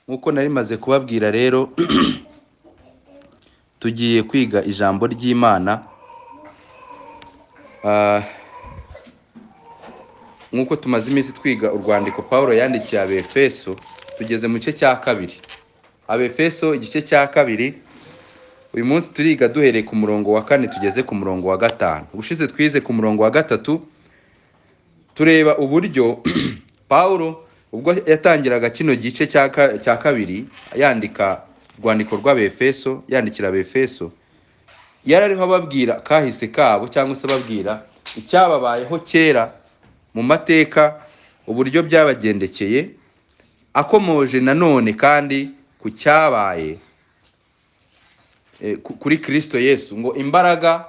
nk'uko nari maze kubabwira rero tugiye kwiga ijambo ry'imana Ah, nk'uko tumaze iminsi twiga urwandiko paul yandikiye abefeso tugeze mu gice cya kabiri abefeso igice cya kabiri uyu munsi turiga duhereye ku murongo wa kane tugeze ku murongo wa gatanu ubushize twize ku murongo wa gatatu tureba uburyo paul ubwo yatangiraga kino gice cya ka- cya kabiri yandika urwandiko rw'abefeso yandikira abefeso yari ariho ababwira kahise kabo cyangwa se ababwira icyababayeho kera mu mateka uburyo byabagendekeye akomoje nanone kandi ku cyabaye eh, ku- kuri kirisito yesu ngo imbaraga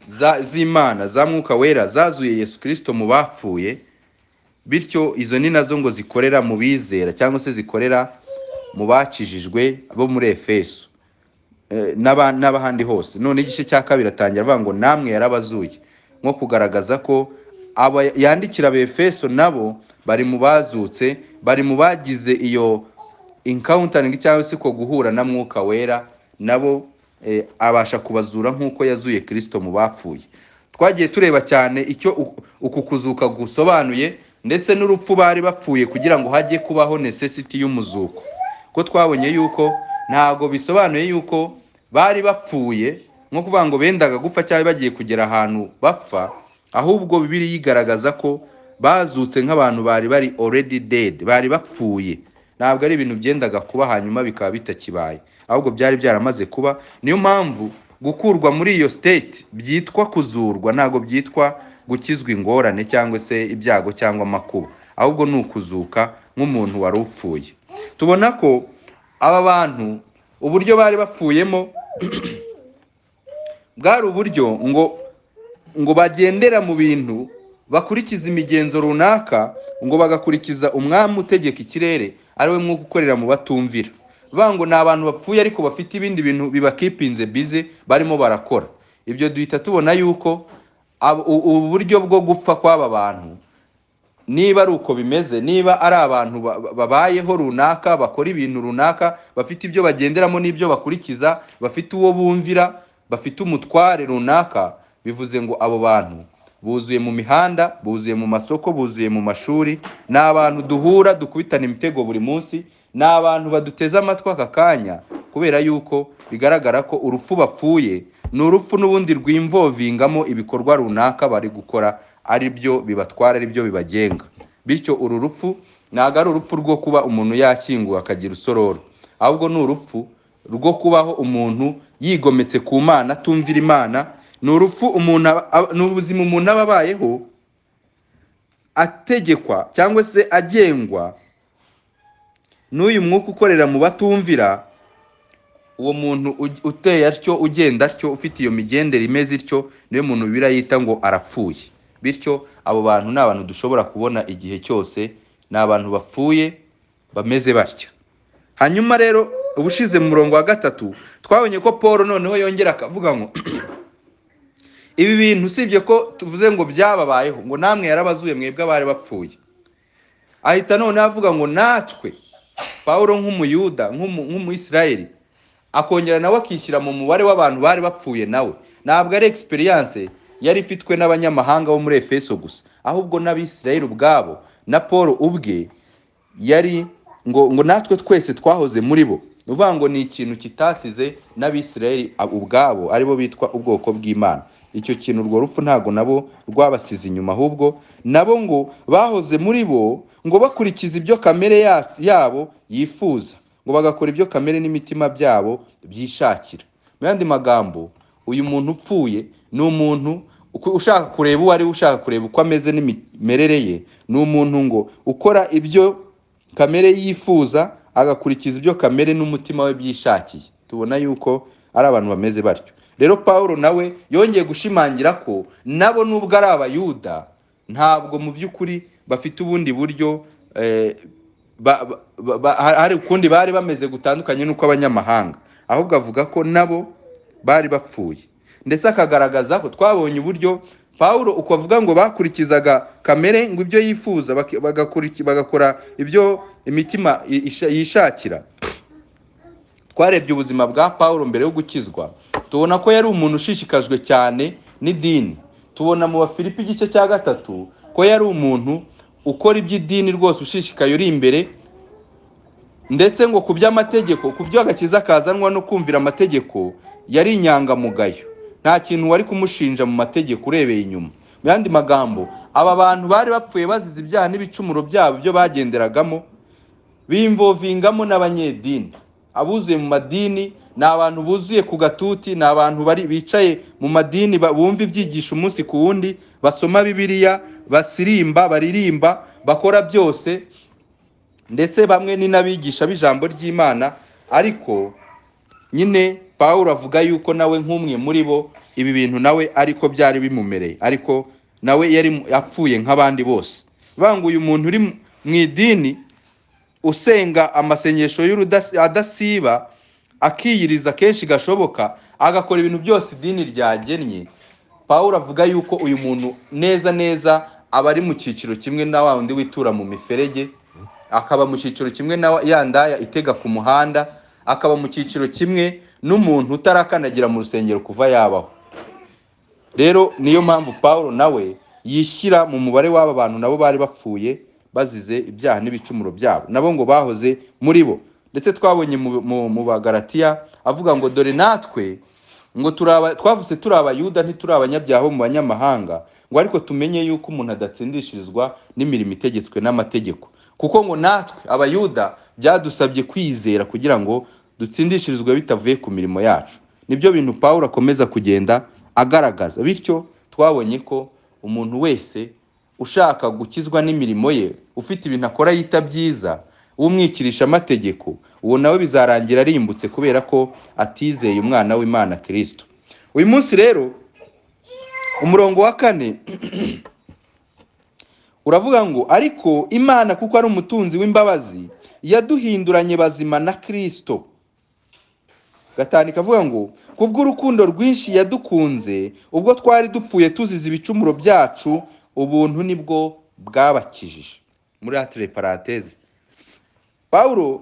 za- z'imana za mwuka wera zazuye yesu kirisito mu bapfuye bityo izo ni nazo ngo zikorera mu bizera cyangwa se zikorera mu bacishijwe bo muri efeso eh, n'aba- n'abahandi hose none igice cya kabiri atangira avuga ngo namwe yarabazuye nko kugaragaza ko aba yandikira abefeso nabo bari mu bazutse bari mu bagize iyo encountering cyangwa se ko guhura na mwuka wera nabo eh, abasha kubazura nk'uko yazuye kirisito mu bapfuye twagiye tureba cyane icyo u- uku kuzuka gusobanuye ndetse n'urupfu bari bapfuye kugira ngo hajye kubaho necessity y'umuzuko ko twabonye yuko ntabwo bisobanuye yuko bari bapfuye nko kuvuga ngo bendaga gupfa cyangwa bagiye kugera ahantu bapfa ahubwo bibiri yigaragaza ko bazutse nk'abantu bari bari already dead bari bapfuye ntabwo ari ibintu byendaga kuba hanyuma bikaba bitakibaye ahubwo byari byaramaze kuba niyo mpamvu gukurwa muri iyo state byitwa kuzurwa ntabwo byitwa gukizwa ingorane cyangwa se ibyago cyangwa amakuba ahubwo ni ukuzuka nk'umuntu wari upfuye tubona ko aba bantu uburyo bari bapfuyemo bwari uburyo ngo ngo bagendera mu bintu bakurikiza imigenzo runaka ngo bagakurikiza umwami utegeka ikirere ari we mwuka ukorera mu batumvira bivuga ngo ni abantu bapfuye ariko bafite ibindi bintu bibakipinze bize barimo barakora ibyo duhita tubona yuko ab- u- ubu buryo bwo gupfa kw'aba bantu niba ari uko bimeze niba ari abantu ba- ba- babayeho runaka bakora ibintu runaka bafite ibyo bagenderamo n'ibyo bakurikiza bafite uwo bumvira bafite umutware runaka bivuze ngo abo bantu buzuye mu mihanda buzuye mu masoko buzuye mu mashuri ni abantu duhura dukubitana imitego buri munsi ni abantu baduteze amatwi aka kanya kubera yuko bigaragara ko urupfu bapfuye ni urupfu n'ubundi rwimvovingamo ibikorwa runaka bari gukora ari byo bibatwara ari byo bibagenga bityo uru rupfu ntabwo ari urupfu rwo kuba umuntu yashyinguwe akagira usororo ahubwo ni urupfu rwo kubaho umuntu yigometse ku mana atumvira imana ni urupfu umuntu aba- aba- ni ubuzima umuntu aba abayeho ategekwa cyangwa se agengwa n'uyu mwuka ukorera mu batumvira uwo muntu uj- uteye atyo ugenda atyo ufite iyo migendere imeze ityo niyo muntu bibiriya yita ngo arapfuye bityo abo bantu ni abantu dushobora kubona igihe cyose ni abantu bapfuye bameze batya hanyuma rero ubushize mu murongo wa gatatu twabonye ko paul noneho yongera akavuga ngo ibi bintu usibye ko tuvuze ngo byababayeho ngo namwe yarabazuye mwebwe abari bapfuye ahita noneho avuga ngo natwe paul nk'umuyuda nk'umu- nk'umuyisirayeli akongera nawe akishyira mu mubare w'abantu bari bapfuye nawe ntabwo ari experience yari ifitwe n'abanyamahanga bo muri efeso gusa ahubwo n'abisirayeli ubwabo na paul ubwe yari ngo ngo natwe twese twahoze muri bo ni ukuvuga ngo ni ikintu kitasize n'abisirayeli ab- ubwabo aribo bitwa ubwoko bw'imana icyo kintu urwo rupfu ntabwo nabo rwabasize inyuma ahubwo nabo ngo bahoze muri bo ngo bakurikiza ibyo kamere ya- yabo yifuza ngo bagakora ibyo kamere n'imitima byabo byishakira mu yandi magambo uyu muntu upfuye ni umuntu uku- ushaka kureba uwo ari we ushaka kureba uko ameze n'imimerere ye ni umuntu ngo ukora ibyo kamere yifuza agakurikiza ibyo kamere n'umutima we byishakiye tubona yuko ari abantu bameze batyo rero paul nawe yongeye gushimangira ko nabo nubwo ari abayuda ntabwo mu by'ukuri bafite ubundi buryo eh, ba, ba, ba, ba- hari hari ukundi bari bameze gutandukanye n'uko abanyamahanga ahubwo avuga ko nabo bari bapfuye ndetse akagaragaza ko twabonye uburyo Pawulo uko avuga ngo bakurikizaga kamere ngo ibyo yifuza baki- bagakuriki- bagakora ibyo imitima i- isha- yishakira twarebye ubuzima bwa Pawulo mbere yo gukizwa tubona ko yari umuntu ushishikajwe cyane n'idini tubona mu bafilipi igice cya gatatu ko yari umuntu ukora iby'idini rwose ushishikaye uri imbere ndetse ngo ku by'amategeko ku byo agakiza kazanwa no kumvira amategeko yari inyangamugayo nta kintu wari kumushinja mu mategeko urebeye inyuma mu yandi magambo aba bantu bari bapfuye bazize ibyaha n'ibicumuro byabo byo bagenderagamo bimvovingamo n'abanyedini abuzuye mu madini ni abantu buzuye ku gatuti ni abantu bari bicaye mu madini ba- bumva ibyigisho umunsi ku wundi basoma bibiliya basirimba baririmba bakora byose ndetse bamwe ni n'abigisha b'ijambo ry'imana ariko nyine pawulo avuga yuko nawe nk'umwe muri bo ibi bintu nawe ariko byari bimumereye ariko nawe yari mu- apfuye nk'abandi bose banguye umuntu uri mu mu idini usenga amasengesho y'adasiba akiyiriza kenshi gashoboka agakora ibintu byose idini ryagennye pawulo avuga yuko uyu muntu neza neza aba ari mu cyiciro kimwe na wa wundi witura mu miferege akaba mu cyiciro kimwe na wa- ya ndaya itega ku muhanda akaba mu cyiciro kimwe n'umuntu utarakandagira mu rusengero kuva yabaho rero niyo mpamvu paul nawe yishyira mu mubare w'aba bantu nabo bari bapfuye bazize ibyaha n'ibicumuro byabo nabo ngo bahoze muri bo ndetse twabonye mu, mu, mu bagaratiya avuga ngo dore natwe ngo turaba twavuse turi abayuda ntituri abanyabyaha bo mu banyamahanga ngo ariko tumenye yuko umuntu adatsindishirizwa n'imirimo itegetswe n'amategeko kuko ngo natwe abayuda byadusabye kwizera kugira ngo dutsindishirizwe bitavuye ku mirimo yacu nibyo bintu paul akomeza kugenda agaragaza bityo twabonye ko umuntu wese ushaka gukizwa n'imirimo ye ufite ibintu akora yita byiza umwikirisha amategeko uwo nawe bizarangira arimbutse kubera ko atizeye umwana w'imana kirisito uyu munsi rero umurongo wa kane uravuga ngo ariko imana kuko ari umutunzi w'imbabazi yaduhinduranye bazima na kirisito gatanu ikavuga ngo kubw'urukundo rwinshi yadukunze ubwo twari dupfuye tuzize ibicumuro byacu ubuntu nibwo bwabakijije muri atire paranteze pawulo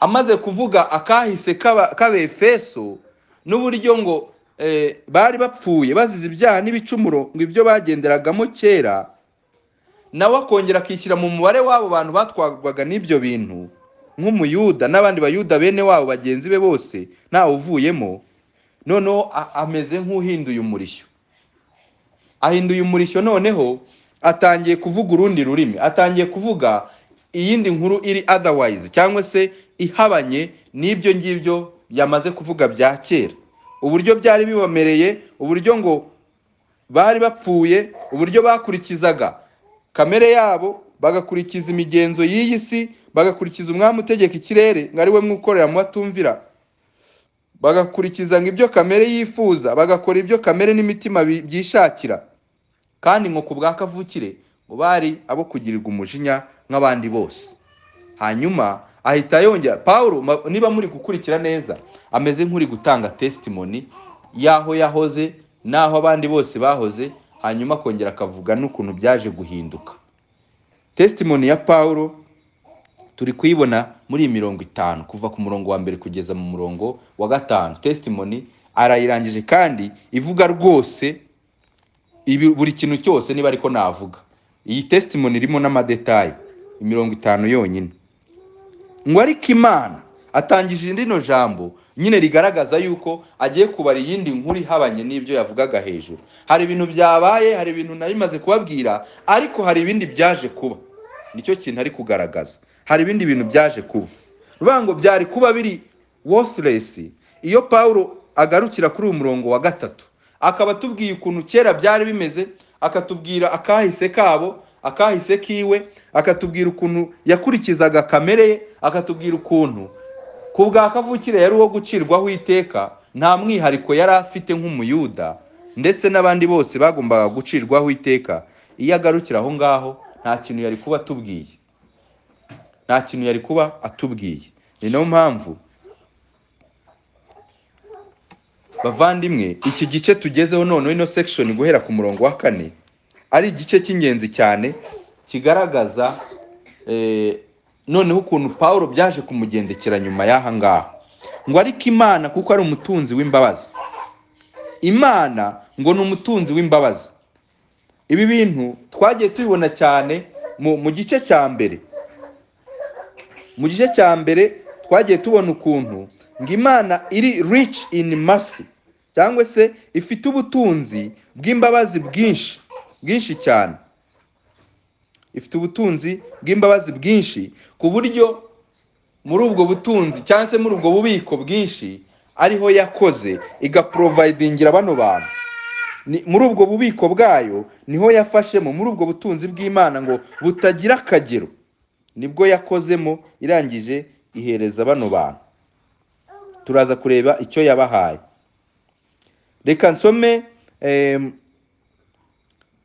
amaze kuvuga akahise k'aba- k'abefeso n'uburyo ngo eh, bari bapfuye bazize ibyaha n'ibicumuro ngo ibyo bagenderagamo kera nawe akongera akishyira mu mubare w'abo bantu batwarwaga n'ibyo bintu nk'umuyuda n'abandi bayuda bene wabo bagenzi be bose ntawe uvuyemo noneho a- ameze nk'uhinduye umurishyo ahinduye umurishyo noneho atangiye kuvuga urundi rurimi atangiye kuvuga iyindi nkuru iri otherwise cyangwa se ihabanye n'ibyo ngibyo yamaze kuvuga bya kera uburyo byari bibamereye uburyo ngo bari bapfuye uburyo bakurikizaga kamere yabo bagakurikiza imigenzo y'iyi si bagakurikiza umwami utegeka ikirere ngo ari we mwukorera mu batumvira bagakurikiza ngo ibyo kamere yifuza bagakora ibyo kamere n'imitima bi- byishakira kandi ngo ku bwa kavukire ngo bari abo kugirirwa umujinya nk'abandi bose hanyuma ahita yongera paul ma- niba muri gukurikira neza ameze nk'uri gutanga testimony y'aho yahoze n'aho abandi bose bahoze hanyuma akongera akavuga n'ukuntu byaje guhinduka testimony ya paul turi kuyibona muri iyi mirongo itanu kuva ku murongo wa mbere kugeza mu murongo wa gatanu testimony arayirangije kandi ivuga rwose ibi buri kintu cyose niba ariko navuga iyi testimony irimo n'amadetayi imirongo itanu yonyine ngo ariko imana atangije rino jambo nyine rigaragaza yuko agiye kubara iyindi nkuru ihabanye n'ibyo yavugaga hejuru hari ibintu byabaye hari ibintu nari maze kubabwira ariko hari ibindi byaje kuba nicyo kintu ari kugaragaza hari ibindi bintu byaje kuba rubango byari kuba biri worthless iyo pawulo agarukira kuri uyu murongo wa gatatu akaba atubwiye ukuntu kera byari bimeze akatubwira akahise kabo akahise kiwe akatubwira ukuntu yakurikizaga kamere ye akatubwira ukuntu ku bwa kavukire yari uwo gucirwaho iteka nta mwihariko yari afite nk'umuyuda ndetse n'abandi bose bagombaga gucirwaho iteka iyo agarukira aho ngaho nta kintu yari kuba atubwiye nta kintu yari kuba atubwiye ni nayo mpamvu bavandimwe iki gice tugezeho noneho ino section guhera ku murongo wa kane ari igice cy'ingenzi cyane kigaragaza eh, noneho ukuntu pawulo byaje kumugendekera nyuma y'aha ngaha ngo ariko imana kuko ari umutunzi w'imbabazi imana ngo ni umutunzi w'imbabazi ibi bintu twagiye tubibona cyane mu mu gice cya mbere mu gice cya mbere twagiye tubona ukuntu ngo imana iri rich in mercy cyangwa se ifite ubutunzi bw'imbabazi bwinshi bwinshi cyane ifite ubutunzi bw'imbabazi bwinshi ku buryo muri ubwo butunzi cyangwa se muri ubwo bubiko bwinshi ariho yakoze igaporovidingira bano bantu Ni- muri ubwo bubiko bwayo niho yafashemo muri ubwo butunzi bw'imana ngo butagira akagero nibwo yakozemo irangije ihereza bano bantu turaza kureba icyo yabahaye reka nsome em,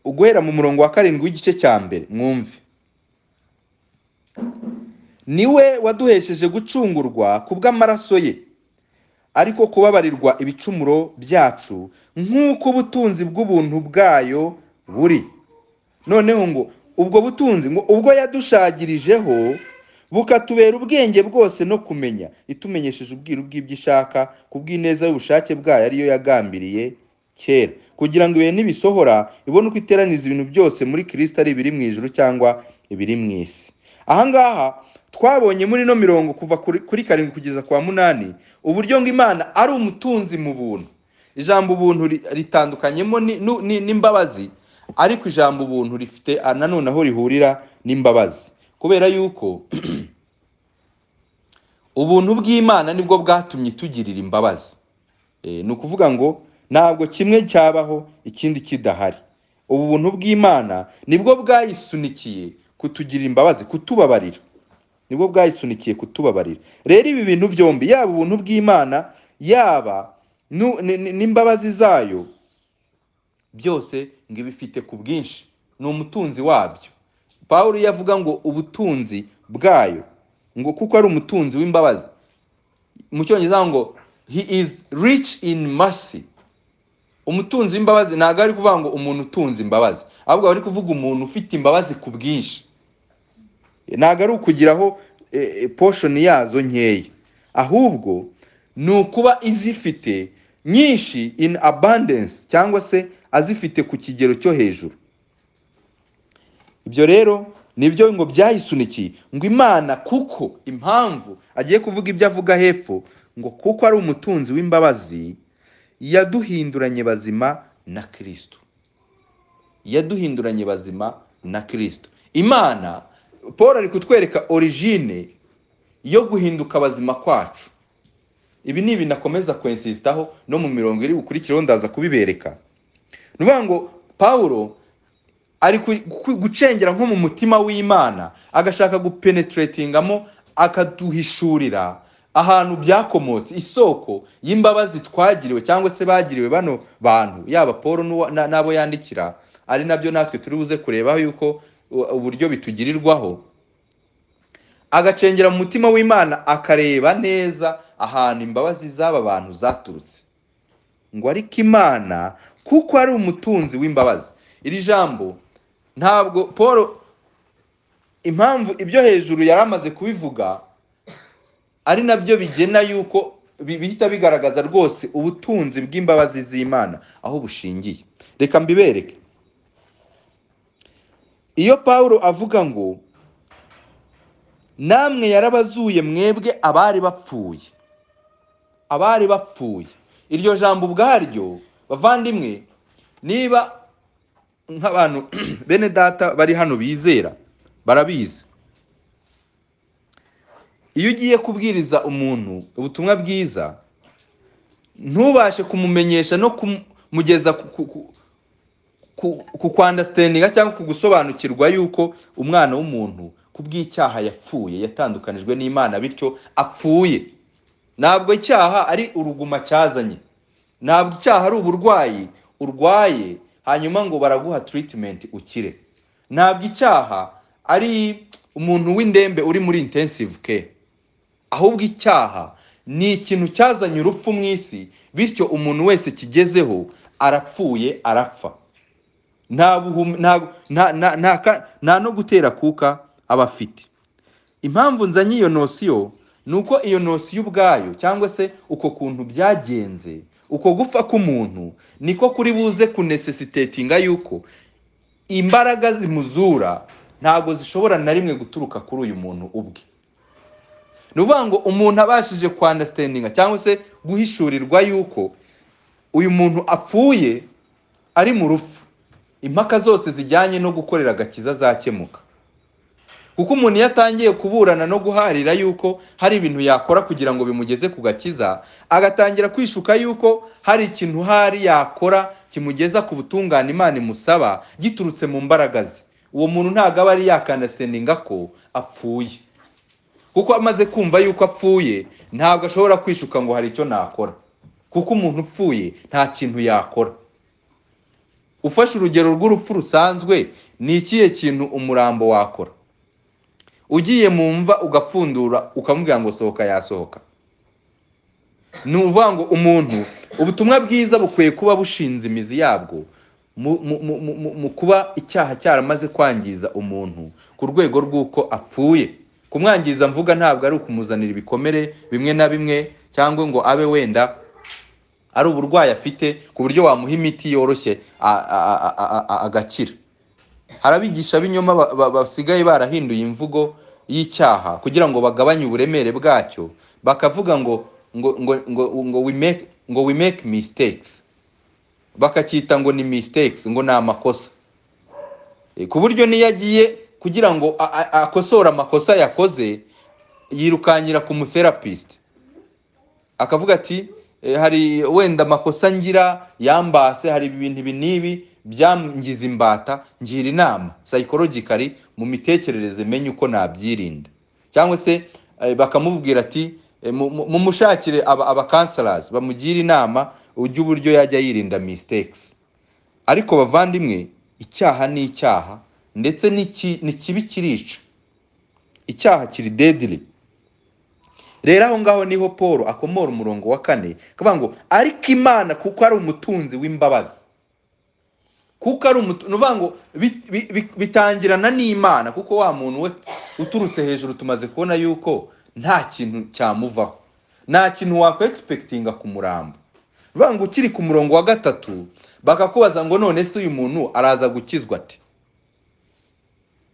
uguhera mu murongo wa karindwi w'igice cya mbere mwumve niwe waduhesheje gucungurwa kubw'amaraso ye ariko kubabarirwa ibicumuro byacu nk'uko ubutunzi bw'ubuntu bwayo buri noneho ngo ubwo butunzi ngo ubwo yadushagirijeho bukatubera ubwenge bwose no kumenya itumenyesheje ubwiru bw'ibyo ishaka ku bw'ineza y'ubushake bwayo ariyo yagambiriye kera kugira ngo ibihe nibisohora ibone uko iteraniza ibintu byose muri kirisita ari ibiri mu ijuru cyangwa ibiri mu isi ahangaha twabonye muri ino mirongo kuva kuri kuri karindwi kugeza kwa munani uburyo ngo imana ari umutunzi mu buntu ijambo ubuntu ri- ritandukanyemo ni- nu- ni- n'imbabazi ariko ijambo ubuntu rifite ah, nanone aho rihurira n'imbabazi kubera yuko ubuntu bw'imana nibwo bwatumye itugirira imbabazi Eh, ni ukuvuga ngo ntabwo kimwe cyabaho ikindi kidahari ubu buntu bw'imana nibwo bwayisunikiye kutugirira imbabazi kutubabarira nibwo bwayisunikiye kutubabarira rero ibi bintu byombi yaba ubuntu bw'imana yaba nu- ni- ni- n'imbabazi zayo byose ngo ibifite ku bwinshi ni umutunzi wabyo pawulo iyo avuga ngo ubutunzi bwayo ngo kuko ari umutunzi w'imbabazi mu cyongereza aho ngo he is rich in mercy umutunzi w'imbabazi ntabwo ari kuvuga ngo umuntu utunze imbabazi ahubwo bari kuvuga umuntu ufite imbabazi ku bwinshi ntabwo ari ukugiraho eh, poshoni yazo nkeya ahubwo ni ukuba izifite nyinshi in abundance cyangwa se azifite ku kigero cyo hejuru ibyo rero nibyo ngo byayisunikiye ngo imana kuko impamvu agiye kuvuga ibyo avuga hepfo ngo kuko ari umutunzi w'imbabazi yaduhinduranye bazima na kirisito yaduhinduranye bazima na kirisito imana paul ari kutwereka origine yo guhinduka bazima kwacu ibi ni ibintu akomeza kwensisitaho no mu mirongo iri bukurikiraho ndaza kubibereka ni ukuvuga ngo pawulo ari ku- ku- gucengera nko mu mutima w'imana agashaka gupenetratingamo akaduhishurira ahantu byakomotse isoko y'imbabazi twagiriwe cyangwa se bagiriwe bano bantu yaba paul n'uwa- na- n'abo yandikira ari nabyo natwe turi buze kurebaho yuko u- uburyo bitugirirwaho agacengera mu mutima w'imana akareba neza ahantu imbabazi z'aba bantu zaturutse ngo ariko imana kuko ari umutunzi w'imbabazi iri jambo ntabwo paul impamvu ibyo hejuru yari amaze kubivuga ari nabyo bigena yuko bi- bihita bigaragaza rwose ubutunzi bw'imbabazi z'imana aho bushingiye reka mbibereke iyo pawulo avuga ngo namwe yarabazuye mwebwe abari bapfuye abari bapfuye iryo jambo ubwaryo bavandimwe niba nk'abantu bene data bari hano bizera barabizi iyo ugiye kubwiriza umuntu ubutumwa bwiza ntubashe kumumenyesha no kumugeza ku- ku- ku- ku- ku kwandasitendinga cyangwa ku gusobanukirwa yuko umwana w'umuntu ku bw'icyaha yapfuye yatandukanijwe n'imana bityo apfuye ntabwo icyaha ari uruguma cyazanye ntabwo icyaha ari uburwayi urwaye hanyuma ngo baraguha tiritimenti ukire ntabwo icyaha ari umuntu w'indembe uri muri intensive care ahubwo icyaha ni ikintu cyazanye urupfu mu isi bityo umuntu wese kigezeho arapfuye arapfa nta buhum- nta- nta- nta- nta ka- nta no gutera kuka aba afite impamvu nzanye iyo nosiyo ni uko iyo nosiyo ubwayo cyangwa se uko kuntu byagenze uko gupfa k'umuntu niko kuri buze kunesesitetinga yuko imbaraga zimuzura ntabwo zishobora na rimwe guturuka kuri uyu muntu ubwe ni ukuvuga ngo umuntu abashije kwandasitendinga cyangwa se guhishurirwa yuko uyu muntu apfuye ari mu rupfu impaka zose zijyanye no gukorera agakiza zakemuka kuko umuntu iyo atangiye kuburana no guharira yuko hari ibintu yakora kugira ngo bimugeze ku gakiza agatangira kwishuka yuko hari ikintu hari yakora kimugeza ku butungane imana imusaba giturutse mu mbaraga ze uwo muntu ntabwo aba ari yakandasitendinga ko apfuye kuko amaze kumva yuko apfuye ntabwo ashobora kwishuka ngo hari icyo nakora kuko umuntu upfuye nta kintu yakora ufashe urugero rw'urupfu rusanzwe ni ikihe kintu umurambo wakora ugiye mu mva ugapfundura ukamubwira ngo sohoka yasohoka ni ukuvuga ngo umuntu ubutumwa bwiza bukwiye kuba bushinze imizi yabwo mu- mu- mu- mu- mu kuba icyaha cyaramaze kwangiza umuntu ku rwego rw'uko apfuye kumwangiza mvuga ntabwo ari ukumuzanira ibikomere bimwe na bimwe cyangwa ngo abe wenda ari uburwayi afite ku buryo wamuha imiti yoroshye a- a- a- a- a- agakira hari abigisha b'inyoma ba- ba- basigaye barahinduye imvugo y'icyaha kugira ngo bagabanye uburemere bwacyo bakavuga ngo ngo ngo ngo ngo we make ngo we make mistakes bakacyita ngo ni mistakes ngo ni amakosa E, ku buryo n'iyo agiye kugira ngo a- a- akosore amakosa yakoze yirukankira ku mutherapisti akavuga ati "Eh, hari wenda amakosa ngira yambase hari ibintu ibi n'ibi byangiza imbata ngira inama psychologically mu mitekerereze menye uko nabyirinda cyangwa se eh, bakamubwira ati eh, mu- mu- mumushakire aba aba counselors bamugire inama ujye uburyo yajya yirinda mistakes ariko bavandimwe icyaha ni icyaha ndetse n'iki- ni kibi kirica icyaha kiri deadly rero aho ngaho niho paul akomora umurongo wa kane akavuga ngo ariko imana kuko ari umutunzi w'imbabazi kuko ari umutunzi ni ukuvuga ngo bi- bi- bi- bitangirana n'imana kuko wa muntu we uturutse hejuru tumaze kubona yuko nta kintu cyamuvaho nta kintu wakwegispekitinga ku murambo ni ukuvuga ngo ukiri ku murongo wa gatatu bakakubaza ngo none se uyu muntu araza gukizwa ate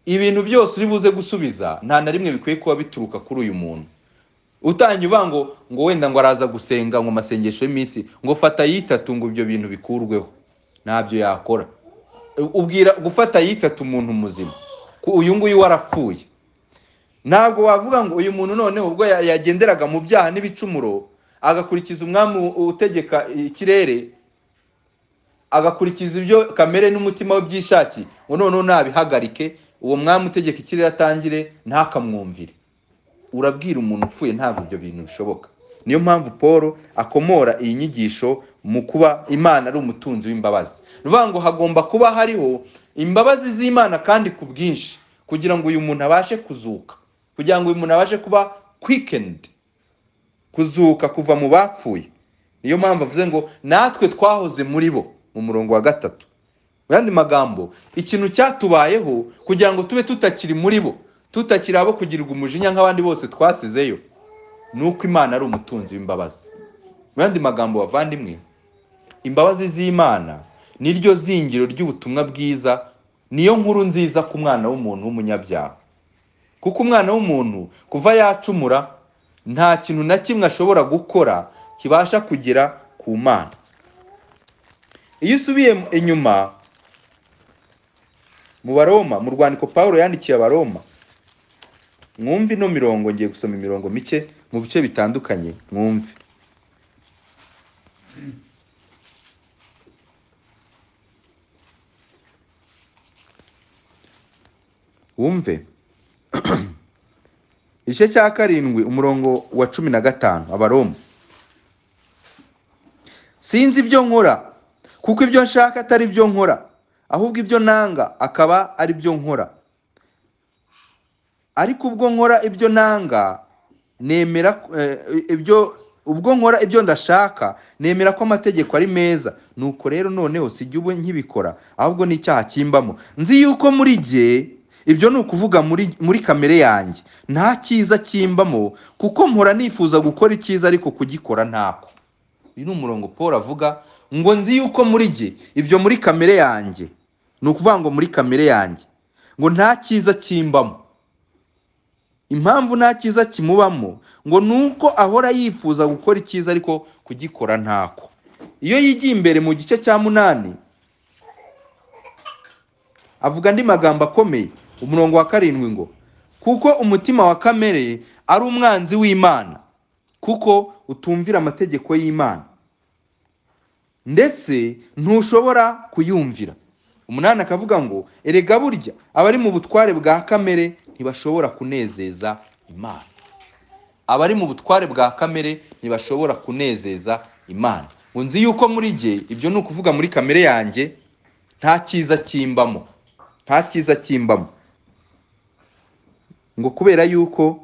ibintu byose uri buze gusubiza nta na rimwe bikwiye kuba bituruka kuri uyu muntu utangiye uvuga ngo ngo wenda ngo araza gusenga ngo masengesho y'iminsi ngo fata yitatu ngo ibyo bintu bikurweho ntabyo yakora ubwira gufata yitatu umuntu muzima ko uyu nguyu warapfuye ntabwo wavuga ngo uyu muntu noneho ubwo ya- yagenderaga mu byaha n'ibicumuro agakurikiza umwami u- utegeka ikirere agakurikiza ibyo kamere n'umutima we byishaki ngo noneho nabihagarike uwo mwami utegeka ikirere atangire ntakamwumvire urabwira umuntu upfuye ntabwo ibyo bintu bishoboka niyo mpamvu paul akomora iyi nyigisho mu kuba imana ari umutunzi w'imbabazi ni ukuvuga ngo hagomba kuba hariho imbabazi z'imana kandi ku bwinshi kugira ngo uyu muntu abashe kuzuka kugira ngo uyu muntu abashe kuba quickened kuzuka kuva mu bapfuye niyo mpamvu avuze ngo natwe twahoze muri bo mu murongo wa gatatu mu yandi magambo ikintu cyatubayeho kugira ngo tube tutakiri muri bo tutakiri abo kugirirwa umujinya nk'abandi bose twasizeyo ni uko imana ari umutunzi w'imbabazi mu yandi magambo bavandimwe imbabazi z'imana niryo zingiro ry'ubutumwa bwiza niyo nkuru nziza ku mwana w'umuntu w'umunyabyaha kuko umwana w'umuntu kuva yacumura nta kintu na kimwe ashobora gukora kibasha kugera ku mana iyo usubiye inyuma mu baroma mu rwandiko paul yandikiye abaroma mwumve ino mirongo ngiye gusoma imirongo mike mu bice bitandukanye mwumve wumve igice cya karindwi umurongo wa cumi na gatanu abaroma sinzi ibyo nkora kuko ibyo nshaka atari byo nkora ahubwo ibyo nanga akaba ari byo nkora ariko ubwo nkora ibyo nanga nemera eh, ibyo ubwo nkora ibyo ndashaka nemera ko amategeko ari meza nuko rero noneho sijya ubu nkibikora ahubwo n'icyaha kimbamo nzi yuko muri jye ibyo ni ukuvuga muri muri kamere yanjye nta cyiza kimbamo kuko mpora nifuza gukora icyiza ariko kugikora ntako uyu ni umurongo paul avuga ngo nzi yuko muri jye ibyo muri kamere yanjye ni ukuvuga ngo muri kamere yanjye ngo nta cyiza kimbamo impamvu nta cyiza kimubamo ngo ni uko ahora yifuza gukora icyiza ariko kugikora ntako iyo yigiye imbere mu gice cya munani avuga andi magambo akomeye umurongo wa karindwi ngo kuko umutima wa kamere ari umwanzi w'imana kuko utumvira amategeko y'imana ndetse ntushobora kuyumvira umunani akavuga ngo erega burya abari mu butware bwa kamere ntibashobora kunezeza imana abari mu butware bwa kamere ntibashobora kunezeza imana ngo nzi yuko muri jye ibyo ni ukuvuga muri kamere yanjye nta cyiza kimbamo nta cyiza kimbamo ngo kubera yuko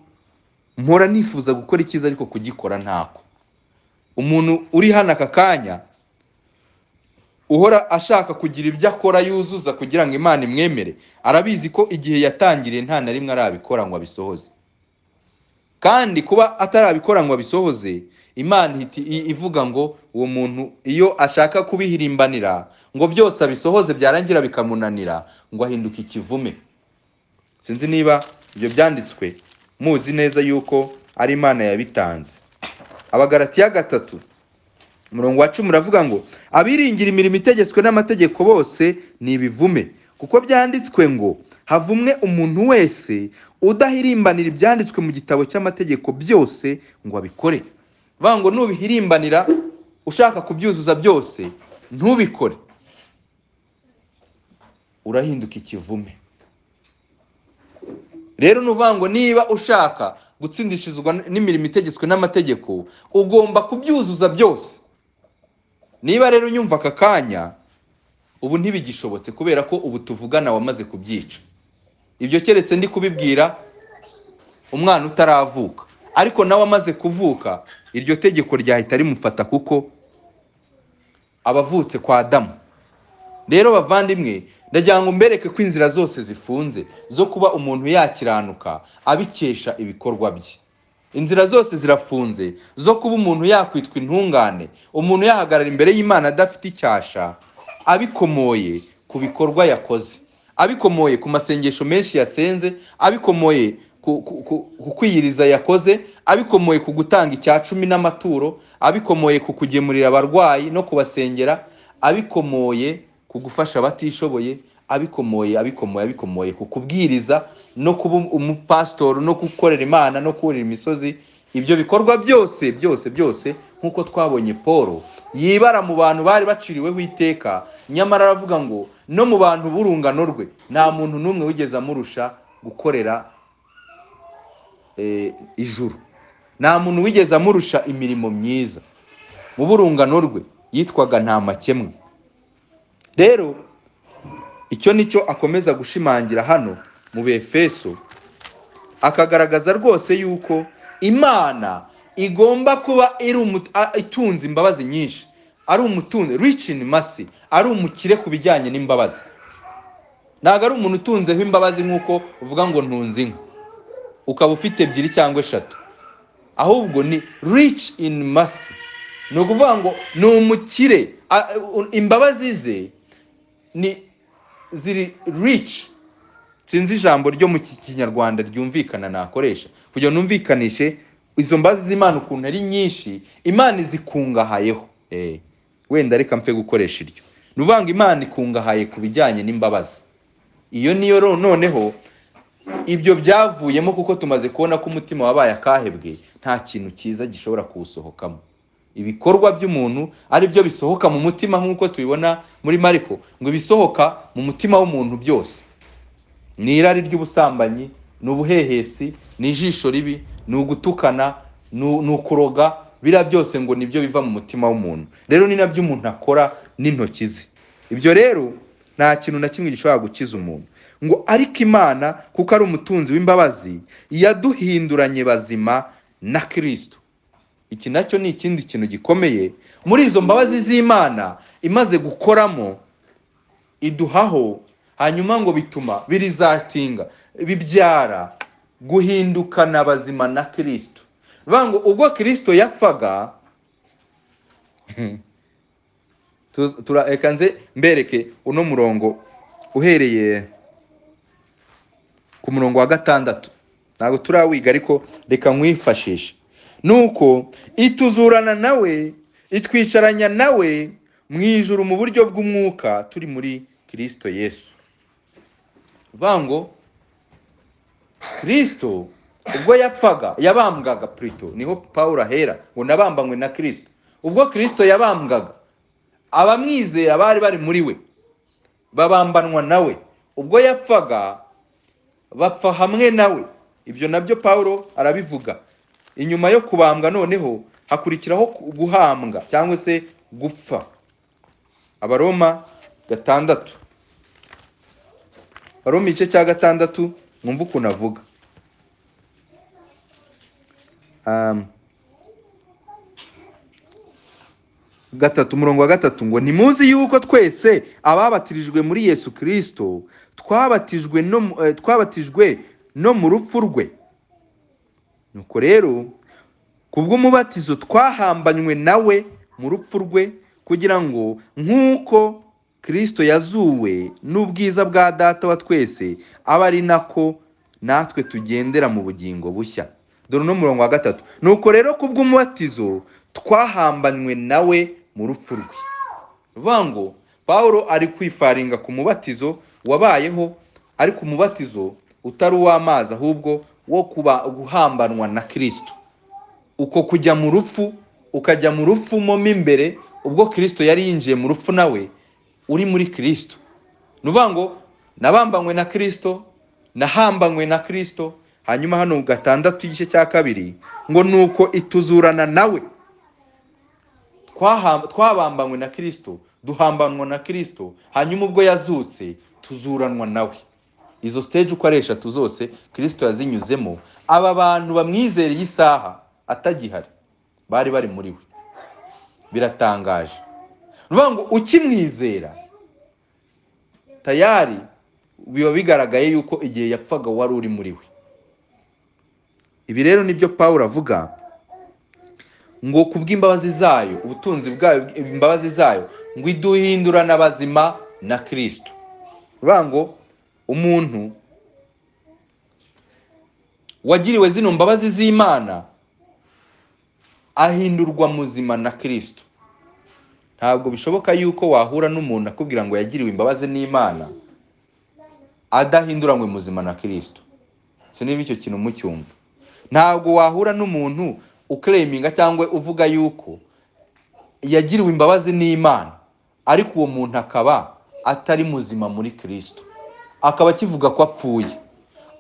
mpora nifuza gukora icyiza ariko kugikora ntako umuntu uri hano aka kanya uhora ashaka kugira ibyo akora yuzuza kugira ngo imana imwemere arabizi ko igihe yatangiriye nta na rimwe arabikora ngo abisohoze kandi kuba atarabikora ngo abisohoze imana ihita i- ivuga ngo uwo muntu iyo ashaka kubihirimbanira ngo byose abisohoze byarangira bikamunanira ngo ahinduke ikivume sinzi niba ibyo byanditswe muzi neza yuko ari imana yabitanze abagaratiya gatatu umurongo wa cumi uravuga ngo abiringira imirimo itegetswe n'amategeko bose ni ibivume kuko byanditswe ngo havumwe umuntu wese udahirimbanira ibyanditswe mu gitabo cy'amategeko byose ngo abikore bavuga ngo nubihirimbanira ushaka kubyuzuza byose ntubikore urahinduka ikivume rero ni ukuvuga ngo niba ushaka gutsindishirizwa n'imirimo itegetswe n'amategeko ugomba kubyuzuza byose niba rero unyumva aka kanya ubu ntibigishobotse kubera ko ubu tuvugana wamaze kubyica ibyo keretse ndi kubibwira umwana utaravuka ariko nawe amaze kuvuka iryo tegeko ryahita rimufata kuko abavutse kwa damu rero bavandimwe ndagira ngo mbereke ko inzira zose zifunze zo kuba umuntu yakiranuka abikesha ibikorwa bye inzira zose zirafunze zo kuba umuntu yakwitwa intungane umuntu yahagarara imbere y'imana adafite icyasha abikomoye ku bikorwa yakoze abikomoye ku masengesho menshi yasenze abikomoye ku- ku- ku ku kwiyiriza yakoze abikomoye ku gutanga icya cumi n'amaturo abikomoye ku kugemurira abarwayi no kubasengera abikomoye ku gufasha abatishoboye abikomoye abikomoye abikomoye ku kubwiriza no kuba umupasitori no gukorera imana no kurira imisozi ibyo bikorwa byose byose byose nk'uko twabonye paul yibara mu bantu bari baciriweho iteka nyamara aravuga ngo no mu bantu b'urungano rwe nta muntu n'umwe wigeze amurusha gukorera eh, ijuru nta muntu wigeze amurusha imirimo myiza mu burungano rwe yitwaga nta makemwa rero icyo nicyo akomeza gushimangira hano mu befeso akagaragaza rwose yuko imana igomba kuba iri umu- a- itunze imbabazi nyinshi ari umutunzi rich in mercy ari umukire ku bijyanye n'imbabazi ntabwo ari umuntu utunzeho imbabazi nk'uko uvuga ngo ntunze inka ukaba ufite ebyiri cyangwa eshatu ahubwo ni rich in mercy ni ukuvuga ngo ni umukire A- u- imbabazi ze ni ziri rich sinzi ijambo ryo mu kinyarwanda ryumvikana nakoresha kugira ngo numvikanishe izo mbabazi z'imana ukuntu ari nyinshi imana izikungahayeho Eh, wenda reka mfe gukoresha iryo ni ukuvuga ngo imana ikungahaye ku bijyanye n'imbabazi iyo niyo ro- noneho ibyo byavuyemo kuko tumaze kubona ko umutima wabaye akahebwe nta kintu cyiza gishobora kuwusohokamo ibikorwa by'umuntu ari byo bisohoka mu mutima nk'uko tubibona muri mariko ngo ibisohoka mu mutima w'umuntu byose ni irari ry'ubusambanyi ni ubuhehesi ni ijisho ribi ni ugutukana ni u- ni ukuroga biriya byose ngo nibyo biva mu mutima w'umuntu rero ni nabyo umuntu akora n'intoki ze ibyo rero nta kintu na kimwe gishobora gukiza umuntu ngo ariko imana kuko ari umutunzi w'imbabazi yaduhinduranye bazima na kirisito iki nacyo ni ikindi kintu gikomeye muri izo mbabazi z'imana imaze gukoramo iduhaho hanyuma ngo bituma birizatinga bibyara guhindukana bazima na kirisito bivuga ngo ubwo kirisito yapfaga tu- tura- reka nze mbereke uno murongo uhereye ku murongo wa gatandatu ntabwo turawiga ariko reka nkwifashishe nuko ituzurana nawe itwicaranya nawe mu ijuru mu buryo bw'umwuka turi muri kirisito yesu bivuga ngo kirisito ubwo yapfaga yabambwaga purito niho paul ahera ngo nabambanywe na kirisito ubwo kirisito yabambwaga abamwizera bari bari muri we babambanwa nawe ubwo yapfaga bapfa hamwe nawe ibyo nabyo paul arabivuga inyuma yo kubambwa noneho hakurikiraho guhambwa cyangwa se gupfa abaroma gatandatu abaroma igice cya gatandatu mwumve ukuntu avuga Um, gatatu umurongo wa gatatu ngo ntimuzi yuko twese ababatirijwe muri yesu kirisito twabatijwe no mu- eh, twabatijwe no mu rupfu rwe nuko rero ku bw'umubatizo twahambanywe nawe mu rupfu rwe kugira ngo nk'uko kirisito yazuwe n'ubwiza bwa data wa twese abe ari nako natwe tugendera mu bugingo bushya dore uno murongo wa gatatu nuko rero ku bw'umubatizo twahambanywe nawe mu rupfu rwe bivuga ngo paul ari kwifaringa ku mubatizo wabayeho ariko umubatizo utari uw'amazi ahubwo wo kuba guhambanwa na kirisito uko kujya mu rupfu ukajya mu rupfu mo mo imbere ubwo kirisito yari yinjiye mu rupfu nawe uri muri kirisito ni ukuvuga ngo nabambanywe na kirisito nahambanywe na kirisito hanyuma hano mu gatandatu igice cya kabiri ngo ni uko ituzurana nawe Twaha- twabambanywe na kirisito duhambanwa na kirisito hanyuma ubwo yazutse tuzuranwa nawe izo stage uko ari eshatu zose kirisito yazinyuzemo aba bantu bamwizereye isaha atagihari bari bari muri we biratangaje ni ukuvuga ngo ukimwizera tayari biba bigaragaye yuko igihe yapfaga wari uri muri we ibi rero nibyo paul avuga ngo ku bw'imbabazi zayo ubutunzi bwayo imbabazi zayo ngo iduhindurane abazima na kirisito bivuga ngo umuntu wagiriwe zino mbabazi z'imana ahindurwa muzima na kirisito ntabwo bishoboka yuko wahura n'umuntu akubwira ngo yagiriwe imbabazi n'imana adahinduranywe muzima na kirisito si niba icyo kintu mucyumva ntabwo wahura n'umuntu ukereminga cyangwa uvuga yuko yagiriwe imbabazi n'imana ariko uwo muntu akaba atari muzima muri kirisito akaba akivuga ko apfuye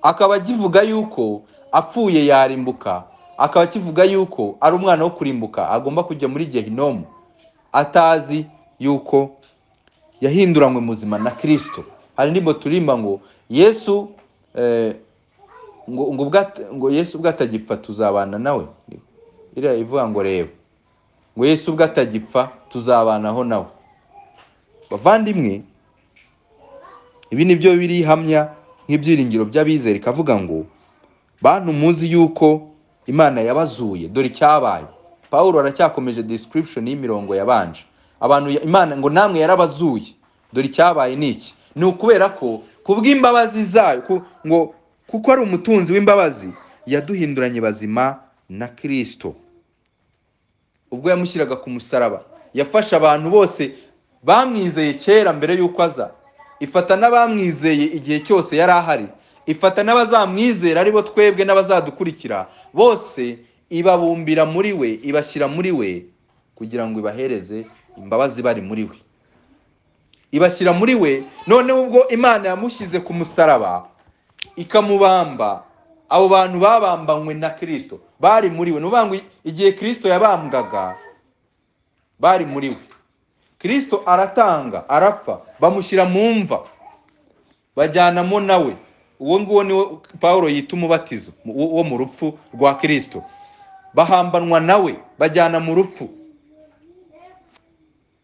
akaba akivuga yuko apfuye yarimbuka akaba akivuga yuko ari umwana wo kurimbuka agomba kujya muri gehinomu atazi yuko yahinduranywe muzima na kirisito hari ndimo turimba ngo yesu eh, ngo ngo bwat- ngo yesu ubwo atagipfa tuzabana nawe iriya ivuga ngo reba ngo yesu ubwo atagipfa tuzabanaho nawe bavandimwe ibi ni byo birihamya nk'ibyiringiro by'abizera ikavuga ngo bantu muzi yuko imana yabazuye dore icyabaye paul aracyakomeje description y'imirongo yabanje abantu ya- imana ngo namwe yarabazuye dore icyabaye ni iki ni ukubera ko ku bw'imbabazi zayo ku- ngo kuko ari umutunzi w'imbabazi yaduhinduranye bazima na kirisito ubwo yamushyiraga ku musaraba yafashe abantu bose bamwizeye kera mbere y'uko aza ifata n'abamwizeye igihe cyose yari ahari ifata n'abazamwizera aribo twebwe n'abazadukurikira bose ibabumbira muri we ibashyira muri we kugira ngo ibahereze imbabazi bari muri we ibashyira muri we noneho ubwo imana yamushyize ku musaraba ikamubamba abo bantu babambanywe na kirisito bari muri we ni ukuvuga ngo igihe kirisito yabambwaga bari muri we kirisito aratanga arapfa bamushyira mu mva bajyanamo nawe uwo nguwo niwe pawulo yita umubatizo wo wo mu rupfu rwa kirisito bahambanwa nawe bajyana mu rupfu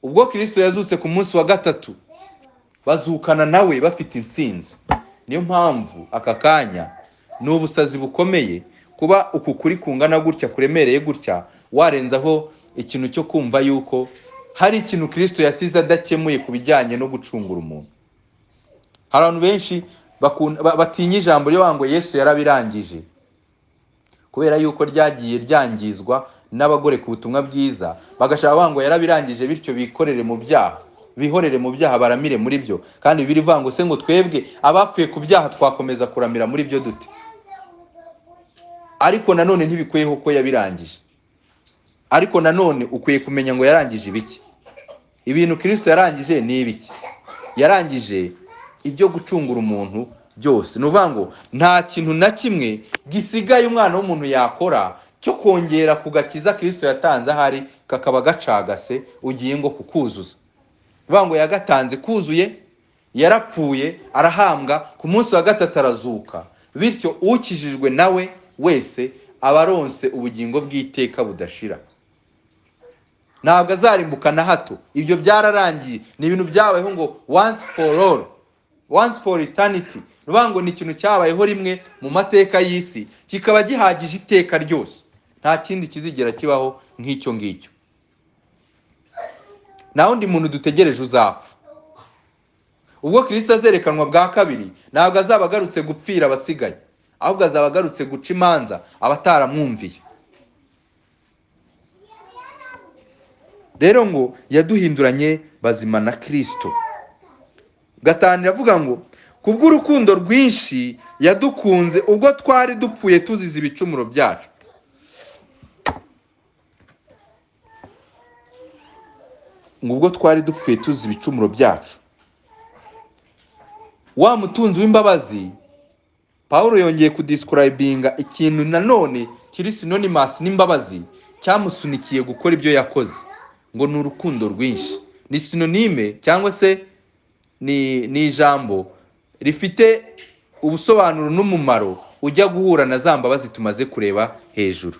ubwo kirisito yazutse ku munsi wa gatatu bazukana nawe bafite insinzi niyo mpamvu aka kanya ni ubusazi bukomeye kuba uku kuri kungana gutya kuremereye gutya warenzaho ikintu cyo kumva yuko hari ikintu kirisito yasize adakemuye ku bijyanye no gucungura umuntu hari abantu benshi bakun- ba- batinya ijambo ryo ngo yesu yarabirangije kubera yuko ryagiye ryangizwa n'abagore ku butumwa bwiza bagashaka bavuga ngo yarabirangije bityo bikorere mu byaha bihorere mu byaha baramire muri byo kandi biri ngo se ngo twebwe abapfuye ku byaha twakomeza kuramira muri byo dute ariko nanone ntibikwiyeho ko yabirangije ariko nanone ukwiye kumenya ngo yarangije ibiki ibintu kirisito yarangije ni ibiki yarangije ibyo gucungura umuntu byose ni ukuvuga ngo nta kintu na kimwe gisigaye umwana w'umuntu yakora cyo kongera ku gakiza kirisito yatanze ahari kakaba gacagase ugiye ngo kukuzuza ni ukuvuga ngo yagatanze kuzuye yarapfuye arahambwa ku munsi wa gatatu arazuka bityo ukijijwe nawe wese aba aronse ubugingo bw'iteka budashira ntabwo azarimbuka na hato ibyo byararangiye ni ibintu byabayeho ngo once for all once for eternity ni ukuvuga ngo ni ikintu cyabayeho rimwe mu mateka y'isi kikaba gihagije iteka ryose nta kindi kizigera kibaho nk'icyo ngicyo nta wundi muntu dutegereje uzapfa ubwo kirisito azerekanwa bwa kabiri ntabwo azaba agarutse gupfira abasigaye ahubwo azaba agarutse guca imanza abataramwumviye rero ngo yaduhinduranye bazima na kirisito gatanu iravuga ngo kubw'urukundo rwinshi yadukunze ubwo twari dupfuye tuzize ibicumuro byacu ngo ubwo twari dupfuye tuzize ibicumuro byacu wa mutunzi w'imbabazi paul yongeye kudisikurayivinga ikintu nanone kiri sinonimasi n'imbabazi cyamusunikiye gukora ibyo yakoze ngo ni urukundo rwinshi ni sinonime cyangwa se ni ni ijambo rifite ubusobanuro n'umumaro ujya guhura na za mbabazi tumaze kureba hejuru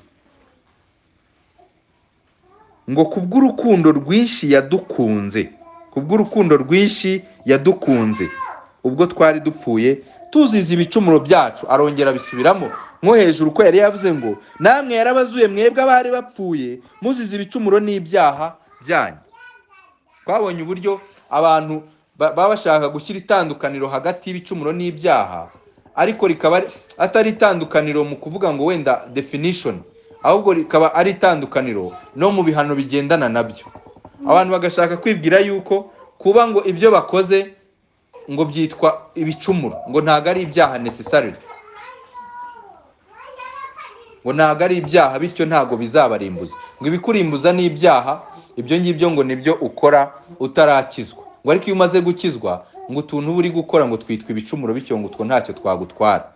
ngo kubw'urukundo rwinshi yadukunze kubw'urukundo rwinshi yadukunze ubwo twari dupfuye tuzize ibicumuro byacu arongera abisubiramo nko hejuru ko yari yavuze ngo namwe yarabazuye mwebwe abari bapfuye muzize ibicumuro n'ibyaha byanyu twabonye uburyo abantu ba- baba bashaka gushyira itandukaniro hagati y'ibicumuro n'ibyaha ariko rikaba ari- atari itandukaniro mu kuvuga ngo wenda definition ahubwo rikaba ari itandukaniro no mu bihano bigendana nabyo abantu bagashaka kwibwira yuko kuba ngo ibyo bakoze ngo byitwa ibicumuro ngo ntabwo ari ibyaha necessarily ngo ntabwo ari ibyaha bityo ntabwo bizabarimbuza ngo ibikurimbuza ni ibyaha ibyo ngibyo ngo nibyo ukora utarakizwa ngo ariko iyo umaze gukizwa ngo utuntu uba uri gukora ngo twitwa ibicumuro bityo ngo utwo ntacyo twagutwara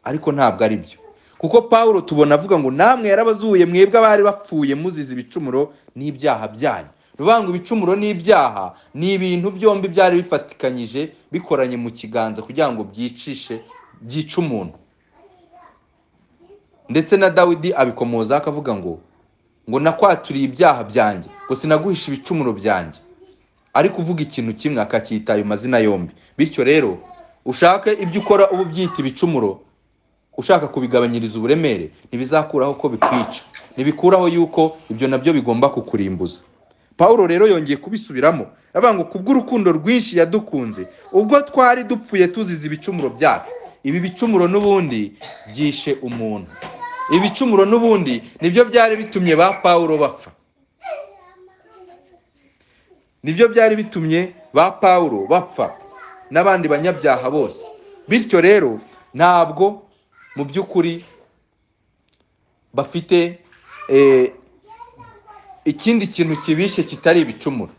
ariko ntabwo ari byo kuko paul tubona avuga ngo namwe yarabazuye mwebwe abari bapfuye muzize ibicumuro n'ibyaha byanyu ruvuga ngo ibicumuro n'ibyaha ni ibintu byombi byari bifatikanyije bikoranye mu kiganza kugira ngo byicishe byice umuntu ndetse na dawidi abikomozaho akavuga ngo ngo nakwaturiye ibyaha byanjye ngo sinaguhisha ibicumuro byanjye ari kuvuga ikintu kimwe akacyita ayo mazina yombi bityo rero ushake ibyo ukora uba ubyita ibicumuro ushaka kubigabanyiriza uburemere ntibizakuraho ko bikwica ntibikuraho yuko ibyo nabyo bigomba kukurimbuza paul rero yongeye kubisubiramo avuga ngo kubw'urukundo rwinshi yadukunze ubwo twari dupfuye tuzize ibicumuro byacu ibi bicumuro n'ubundi byishe umuntu ibicumuro n'ubundi nibyo byari bitumye ba paul bapfa nibyo byari bitumye ba paul bapfa n'abandi banyabyaha bose bityo rero ntabwo mu by'ukuri bafite eh, ikindi kintu kibishe kitari ibicumuro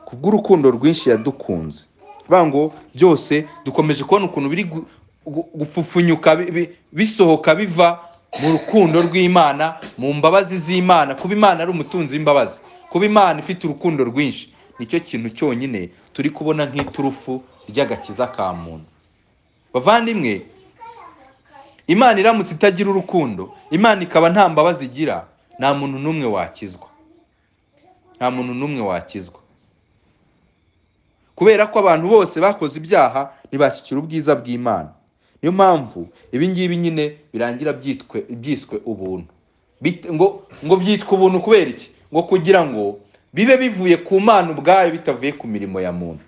kubw'urukundo rwinshi yadukunze bivuga ngo byose dukomeje kubona ukuntu biri gu- gu- gupfufunyuka bi- bi- bisohoka biva mu rukundo rw'imana mu mbabazi z'imana kuba imana ari umutunzi w'imbabazi kuba imana ifite urukundo rwinshi nicyo kintu cyonyine turi kubona nk'iturufu ry'agakiza ka muntu bavandimwe imana iramutse itagira urukundo imana ikaba nta mbabazi igira nta muntu n'umwe wakizwa nta muntu n'umwe wakizwa kubera ko abantu bose bakoze ibyaha ntibashyikira ubwiza bw'imana niyo mpamvu ibi ngibi nyine birangira byitwe byiswe ubuntu Bit- ngo ngo byitwa ubuntu kubera iki ngo kugira ngo bibe bivuye ku mana ubwayo bitavuye ku mirimo ya muntu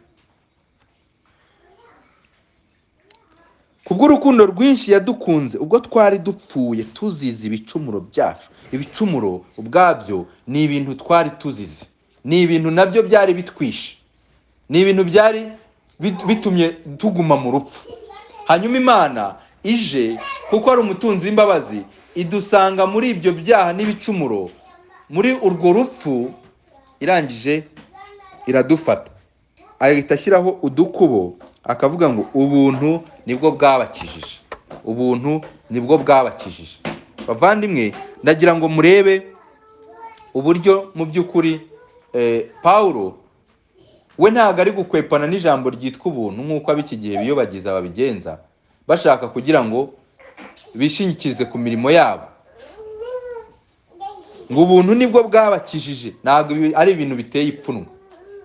kubw'urukundo rwinshi yadukunze ubwo twari dupfuye tuzize ibicumuro byacu ibicumuro ubwabyo ni ibintu twari tuzize ni ibintu nabyo byari bitwishe ni ibintu byari bit- bitumye tuguma mu rupfu hanyuma imana ije kuko ari umutunzi w'imbabazi idusanga muri ibyo byaha n'ibicumuro muri urwo rupfu irangije iradufata ahita ashyiraho udukubo akavuga ngo ubuntu nibwo bwabakijije ubuntu nibwo bwabakijije bavandimwe ndagira ngo murebe uburyo mu by'ukuri eh, pawulo we ntabwo ari gukwepana n'ijambo ryitwa ubuntu nk'uko ab'iki gihe biyobagiza babigenza bashaka kugira ngo bishingikirize ku mirimo yabo ngo ubuntu nibwo bwabakijije ntabwo ibi- ari ibintu biteye ipfunwe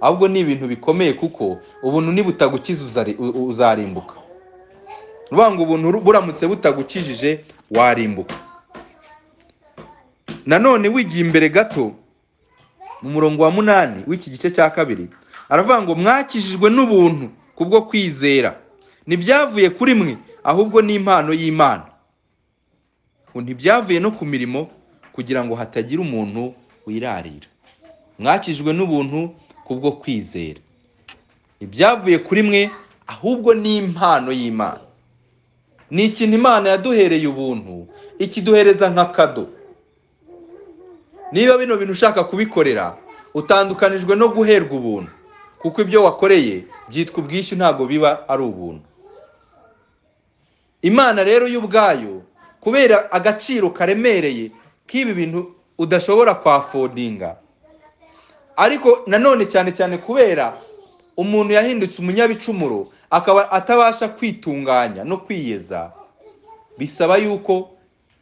ahubwo ni ibintu bikomeye kuko ubuntu nibutagukiza uzari- u- u- uzarimbuka ni ukuvuga ngo ubuntu ru- buramutse butagukijije warimbuka nanone wigiye imbere gato mu murongo wa munani w'iki gice cya kabiri aravuga ngo mwakijijwe n'ubuntu kubwo kwizera ntibyavuye kuri mwe ahubwo ni impano y'imana ngo ntibyavuye no ku mirimo kugira ngo hatagira umuntu wirarira mwakijwe n'ubuntu kubwo kwizera ibyavuye kuri mwe ahubwo ni impano y'imana ni ikintu imana yaduhereye ubuntu ikiduhereza nka kado niba bino bintu ushaka kubikorera utandukanijwe no guherwa ubuntu kuko ibyo wakoreye byitwa ubwishyu ntabwo biba ari ubuntu imana rero y'ubwayo kubera agaciro karemereye k'ibi bintu udashobora kwafodinga ariko nanone cyane cyane kubera umuntu yahindutse umunyabicumuro akaba atabasha kwitunganya no kwiyeza bisaba yuko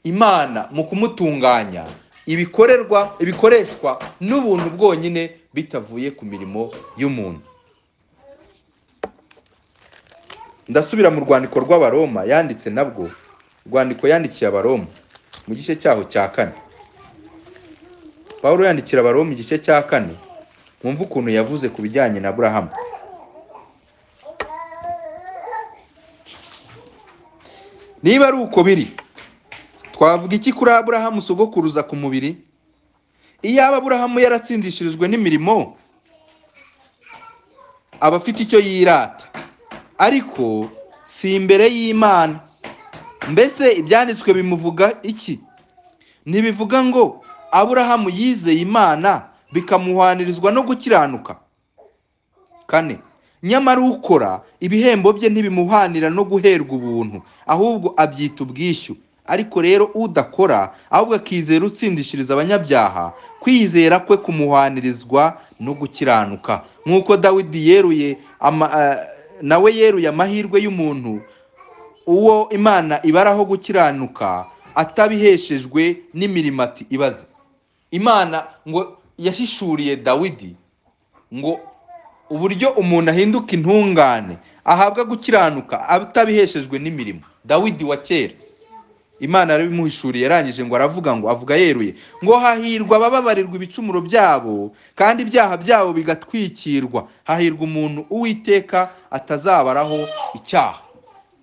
imana mu kumutunganya ibikorerwa ibikoreshwa n'ubuntu bwonyine bitavuye ku mirimo y'umuntu ndasubira mu rwandiko rw'abaroma yanditse nabwo urwandiko yandikiye abaroma mu gice cyaho cya kane pawulo yandikira abaroma igice cya kane mwumve ukuntu yavuze ku bijyanye na aburahamu niba ari uko biri twavuga iki kuri aburahamu sogokuruza ku mubiri iyaba aburahamu yaratsindishirijwe n'imirimo aba afite icyo yirata ariko si imbere y'imana mbese ibyanditswe bimuvuga iki ntibivuga ngo aburahamu yizeye imana bikamuhwanirizwa no gukiranuka kane nyamara ukora ibihembo bye ntibimuhanira no guherwa ubuntu ahubwo abyita ubwishyu ariko rero udakora ahubwo akizera utsindishiriza abanyabyaha kwizera kwe kumuhwanirizwa no gukiranuka nk'uko dawidi yeruye ama, eh, nawe yeruye amahirwe y'umuntu uwo imana ibaraho gukiranuka atabiheshejwe n'imirimo ati ibaze imana ngo yashishuriye dawidi ngo uburyo umuntu ahinduka intungane ahabwa gukiranuka atabiheshejwe n'imirimo dawidi wa kera imana yarabimuhishuriye yarangije ngo aravuga ngo avuga yeruye ngo hahirwa abababarirwa ibicumuro byabo kandi ibyaha byabo bigatwikirwa hahirwa umuntu uwiteka atazabaraho icyaha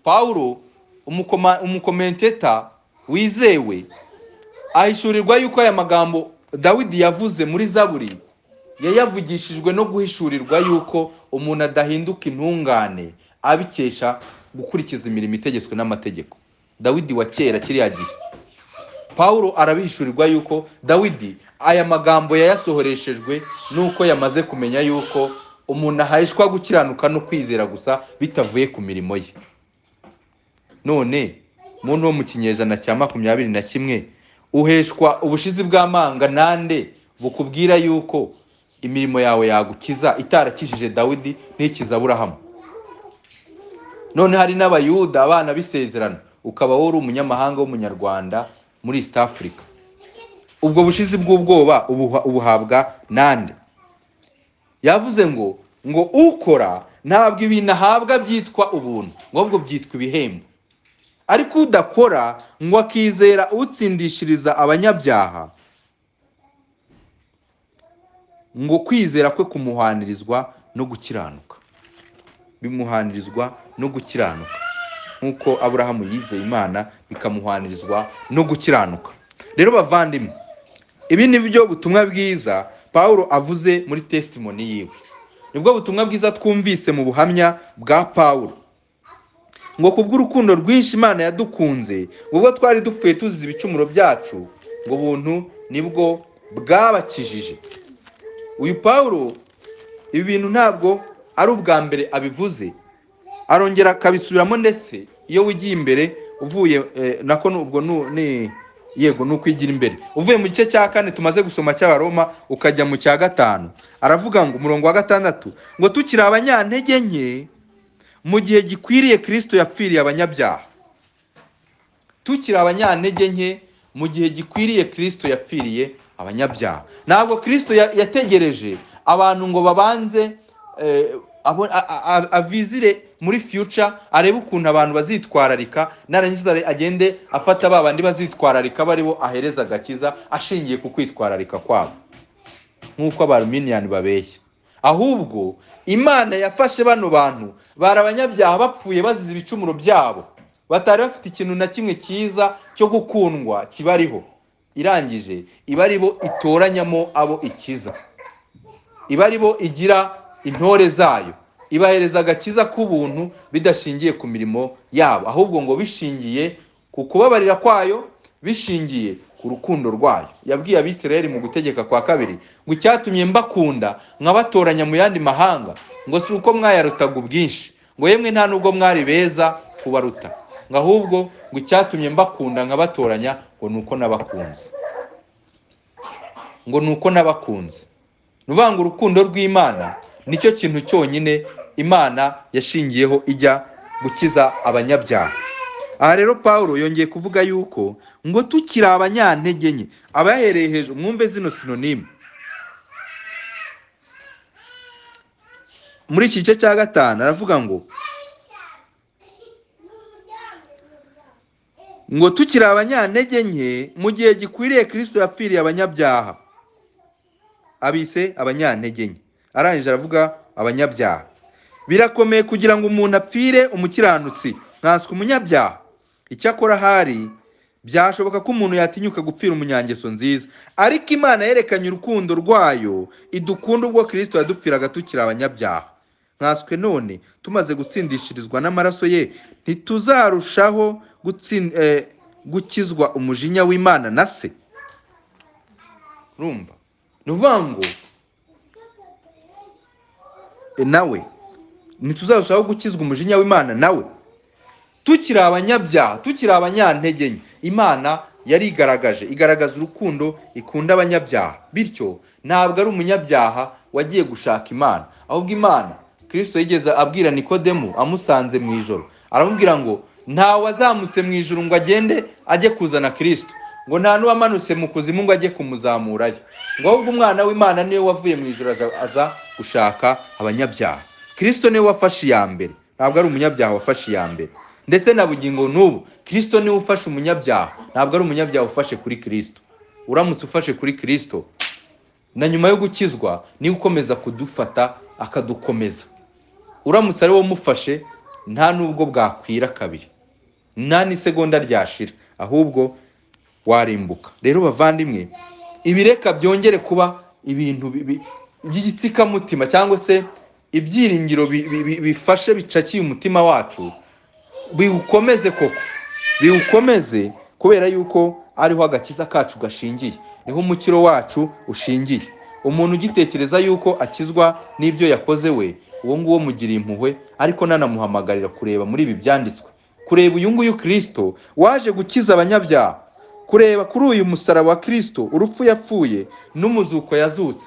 pawulo umukoma- umukomenteta wizewe ahishurirwa yuko aya magambo dawidi yavuze muri zaburi yayavugishijwe no guhishurirwa yuko umuntu adahinduka intungane abikesha gukurikiza imirimo itegetswe n'amategeko dawidi wa kera kiriya gihe pawulo arabihishurirwa yuko dawidi aya magambo yayasohoreshejwe n'uko yamaze kumenya yuko umuntu ahahishwa gukiranuka no kwizera gusa bitavuye ku mirimo ye none muntu wo mu kinyejana cya makumyabiri na kimwe uheshwa ubushizi bw'amanga nande bukubwira yuko imirimo yawe yagukiza itarakijije dawidi ntikiza aburahamu none hari n'abayuda abana b'isezerano ukaba wowe uri umunyamahanga w'umunyarwanda muri east africa ubwo bushizi bw'ubwoba ubuha- ubuhabwa nande yavuze ngo ngo ukora ntabwo ibintu ahabwa byitwa ubuntu ngo ahubwo byitwa ibihembo ariko udakora ngo akizera utsindishiriza abanyabyaha ngo kwizera kwe kumuhanirizwa no gukiranuka bimuhanirizwa no gukiranuka nk'uko aburahamu yizeye imana bikamuhanirizwa no gukiranuka rero bavandimwe ibi ni byo butumwa bwiza pawulo avuze muri tesitimoni yiwe nibwo butumwa bwiza twumvise mu buhamya bwa pawulo ngo kubw'urukundo rwinshi imana yadukunze ubwo twari dupfuye tuzize ibicumuro byacu ngo ubuntu nibwo bwabakijije uyu pawulo ibi bintu ntabwo ari ubwa mbere abivuze arongera akabisubiramo ndetse iyo wigiye imbere uvuye eh, nako nu- ubwo nu- ni yego ni ukwigira imbere uvuye mu gice cya kane tumaze gusoma cy'abaroma ukajya mu cya gatanu aravuga ngo umurongo wa gatandatu ngo tukiri abanyantege nke mu gihe gikwiriye kirisito yapfiriye abanyabyaha tukiri abanyantege nke mu gihe gikwiriye kirisito yapfiriye abanyabyaha ntabwo kirisito ya- yategereje abantu ngo babanze eh, abo- a- a- a- avizire muri future arebe ukuntu abantu bazitwararika narangiza agende afata ba bandi bazitwararika baribo ahereza agakiza ashingiye ku kwitwararika kwabo nk'uko abaruminiyani babeshya ahubwo imana yafashe bano bantu bari abanyabyaha bapfuye bazize ibicumuro byabo batari bafite ikintu na kimwe cyiza cyo gukundwa kibariho irangije iba aribo itoranyamo abo ikiza iba aribo igira intore zayo ibahereza agakiza k'ubuntu bidashingiye ku mirimo yabo ahubwo ngo bishingiye ku kubabarira kwayo bishingiye ku rukundo rwayo yabwiye abisirayeli mu gutegeka kwa kabiri ngo icyatumye mbakunda nkabatoranya mu yandi mahanga ngo si uko mwayarutaga ubwinshi ngo yemwe nta nubwo mwari beza kubaruta ngo ahubwo ngo icyatumye mbakunda nkabatoranya ngo ni uko nabakunze ngo ni uko nabakunze ni ukuvuga ngo urukundo rw'imana nicyo kintu cyonyine imana yashingiyeho ijya gukiza abanyabyaha aha rero paul yongeye kuvuga yuko ngo tukiri abanyantege nke abahereye hejuru mwumve zino sinonime muri iki gice cya gatanu aravuga ngo ngo tukiri abanyantege nke mu gihe gikwiriye kirisito yapfiriye abanyabyaha abise abanyantege nke arangije aravuga abanyabyaha birakomeye kugira ngo umuntu apfire umukiranutsi nkanswe umunyabyaha icyakora ahari byashoboka ko umuntu yatinyuka gupfira umunyangeso nziza ariko imana yerekanye urukundo rwayo idukunda ubwo kirisito yadupfiraga tukiri abanyabyaha nkanswe none tumaze gutsindishirizwa n'amaraso ye ntituzarushaho gutsin- eh, gukizwa umujinya w'imana na se urumva ni ukuvuga ngo e, nawe ntituzarushaho gukizwa umujinya w'imana nawe tukiri abanyabyaha tukiri abanyantege nke imana yarigaragaje igaragaza urukundo ikunda abanyabyaha bityo ntabwo ari umunyabyaha wagiye gushaka imana ahubwo imana kirisito yigeze abwira nikodemu amusanze mu ijoro aramubwira ngo ntawe wazamutse mu ijoro ngo agende ajye kuzana kirisito ngo nta n'uwamanutse mu kuzimu ngo ajye kumuzamurayo ngo ahubwo umwana w'imana niwe wavuye mu ijoro aza- aza gushaka abanyabyaha kirisito niwe wafashe iya mbere ntabwo ari umunyabyaha wafashe iya mbere ndetse na bugingo n'ubu kirisito niwe ufashe umunyabyaha ntabwo ari umunyabyaha ufashe kuri kirisito uramutse ufashe kuri kirisito na nyuma yo gukizwa niwe ukomeza kudufata akadukomeza uramutse ari wowe umufashe nta n'ubwo bwakwira kabiri nta n'isegonda ryashira ahubwo warimbuka rero bavandimwe ibireka byongere kuba ibintu bi- bi- by'igitsikamutima cyangwa se ibyiringiro bi- bi- bi- bifashe bicakiye umutima wacu biwukomeze koko biwukomeze kubera yuko ariho agakiza kacu gashingiye niho umukiro wacu ushingiye umuntu ugitekereza yuko akizwa n'ibyo yakoze we uwo nguwo mugiriye impuhwe ariko nanamuhamagarira kureba muri ibi byanditswe kureba uyu nguyu kirisito waje gukiza abanyabyaha kureba kuri uyu musaraba wa kirisito urupfu yapfuye n'umuzuko yazutse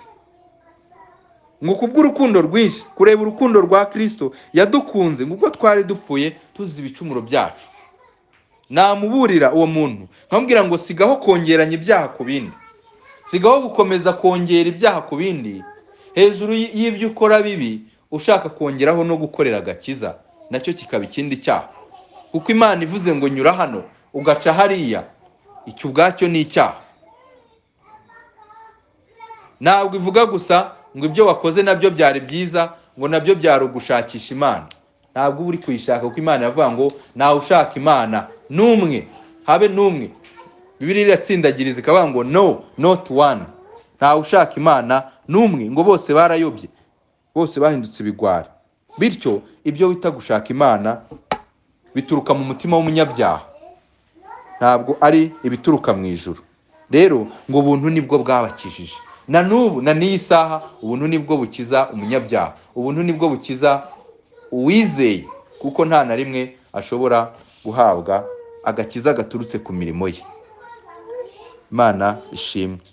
ngo kubw'urukundo rwinshi kureba urukundo rwa kirisito yadukunze ngo ubwo twari dupfuye tuzize ibicumuro byacu namuburira uwo muntu nkamubwira ngo sigaho kongeranya ibyaha ku bindi sigaho gukomeza kongera ibyaha ku bindi hejuru y- y'ibyo ukora bibi ushaka kongeraho no gukorera agakiza nacyo kikaba ikindi cyaha kuko imana ivuze ngo nyura hano ugaca hariya icyo ubwacyo ni icyaha ntabwo ivuga gusa ngo ibyo wakoze nabyo byari byiza ngo nabyo byari ugushakisha imana ntabwo uba uri kuyishaka kuko imana iravuga ngo ntawe ushaka imana n'umwe habe n'umwe bibiriya iratsindagiriza ikavuga ngo no not one ntawe ushaka imana n'umwe ngo bose barayobye bose bahindutse ibigwari bityo ibyo wita gushaka imana bituruka mu mutima w'umunyabyaha ntabwo ari ibituruka mu ijuru rero ngo ubuntu nibwo bwabakijije na n'ubu na n'iyi saha ubuntu nibwo bukiza umunyabyaha ubuntu nibwo bukiza uwizeye kuko nta na rimwe ashobora guhabwa agakiza gaturutse ku mirimo ye imana ishimwe